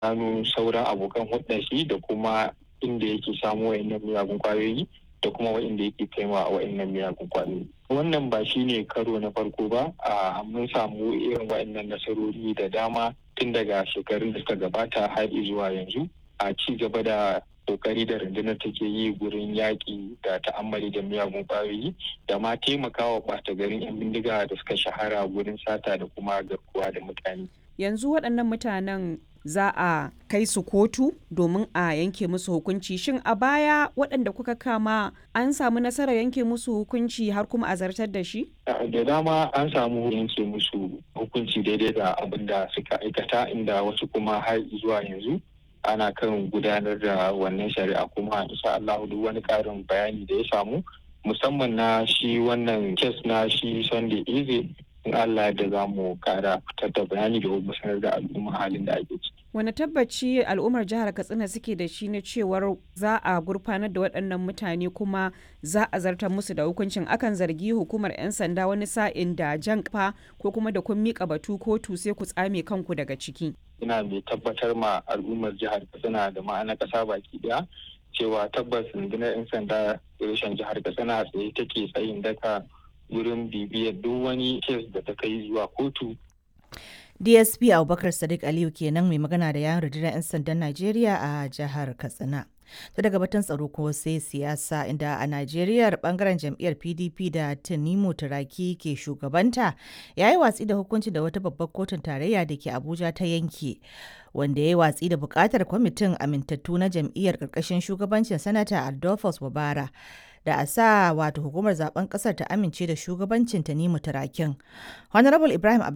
gano sauran abokan hulɗar shi da kuma inda yake samu wa'annan miyagun kwayoyi da kuma wa'inda yake kaiwa a wa'annan miyagun kwayoyi. Wannan ba shi ne karo na farko ba a mun samu irin wa'annan nasarori da dama tun daga shekarun da suka gabata har zuwa yanzu a ci gaba da kokari da rundunar take yi gurin yaƙi da ta'ammali da miyagun ƙwayoyi da ma taimakawa ɓata garin 'yan bindiga da suka shahara gurin sata da kuma garkuwa da mutane. Yanzu waɗannan mutanen za a kai su kotu domin a yanke musu hukunci shin a baya waɗanda kuka kama an samu nasarar yanke musu hukunci har kuma a zartar da shi? da dama an samu yanke musu hukunci daidai da abin da suka aikata inda wasu kuma har zuwa yanzu ana kan gudanar da wannan shari'a kuma insha Allah duk wani karin bayani da ya samu musamman na shi wannan kes na shi Sunday Eze in Allah da za mu kara fitar da bayani da kuma sanar da al'umma halin da ake ciki. Wani tabbaci al'ummar jihar Katsina suke da shi na cewar za a gurfanar da waɗannan mutane kuma za a zartar musu da hukuncin akan zargi hukumar 'yan sanda wani sa'in da jan kafa ko kuma da kun miƙa batu kotu sai ku tsame kanku daga ciki. Ina mai tabbatar ma al'ummar jihar Katsina da ma'ana ƙasa baki ɗaya cewa tabbas rundunar 'yan sanda reshen jihar Katsina tsaye take tsayin daka wurin bibiyar duk wani kes da ta kai zuwa kotu. DSP Abubakar Sadiq Aliyu kenan mai magana da yawon rundunar 'yan sandan Najeriya a jihar Katsina. Ta daga batun tsaro ko sai siyasa inda a Najeriya bangaren jam'iyyar PDP da Tanimu Turaki ke shugabanta ya yi watsi da hukunci da wata babbar kotun tarayya da ke Abuja ta yanke. Wanda ya yi watsi da bukatar kwamitin amintattu na jam'iyyar ƙarƙashin shugabancin Sanata Adolphus Wabara. da a sa wato hukumar zaben kasar ta amince da shugabancin Tanimu Turakin. Honorable Ibrahim